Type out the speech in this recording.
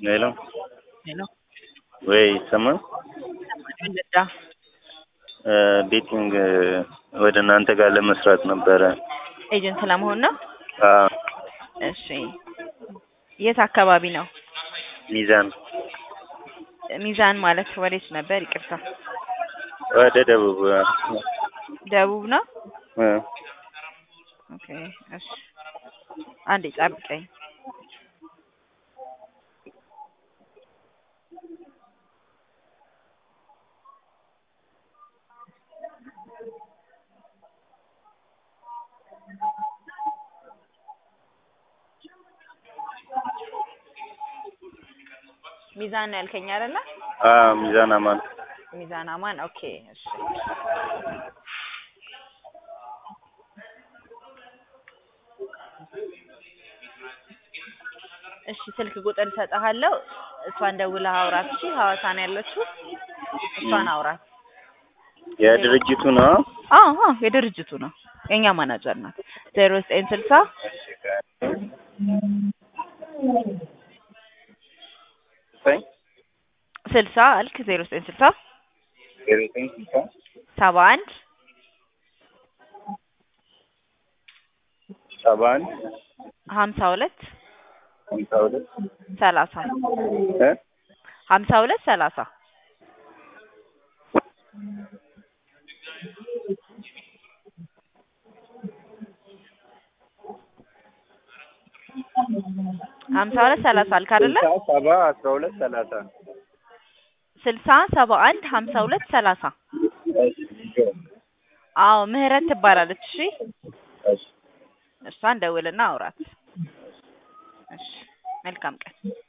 ሄሎ ሄሎ ወይ ይሰማል? ወለዳ ቤቲንግ ወደ እናንተ ጋር ለመስራት ነበረ። ኤጀንት ለመሆን ነው። አዎ፣ እሺ የት አካባቢ ነው? ሚዛን ሚዛን ማለት ወዴት ነበር? ይቅርታ ወደ ደቡብ ደቡብ ነው። እ ኦኬ እሺ አንዴ ጠብቀኝ። ሚዛን ነው ያልከኝ አይደለ? አዎ፣ ሚዛን አማን ሚዛን አማን። ኦኬ እሺ እሺ ስልክ ቁጥር እሰጥሃለሁ። እሷን ደውለህ አውራት። እሺ ሐዋሳ ነው ያለችው። እሷን አውራት። የድርጅቱ ነው። አዎ አዎ የድርጅቱ ነው። የኛ ማናጀር ናት። ዜሮ ዘጠኝ ስልሳ ዘጠኝ ስልሳ አልክ ዜሮ ዘጠኝ ስልሳ ዜሮ ዘጠኝ ስልሳ ሰባ አንድ ሰባ አንድ ሀምሳ ሁለት ሃምሳ ሁለት ሰላሳ እ ሀምሳ ሁለት ሰላሳ ሀምሳ ሁለት ሰላሳ አልክ አይደለ? ስልሳ ሰባ አስራ ሁለት ሰላሳ ስልሳ ሰባ አንድ ሀምሳ ሁለት ሰላሳ እሺ አዎ ምህረት ትባላለች። እሺ እሺ እሷን ደውልና አውራት። እሺ መልካም ቀን።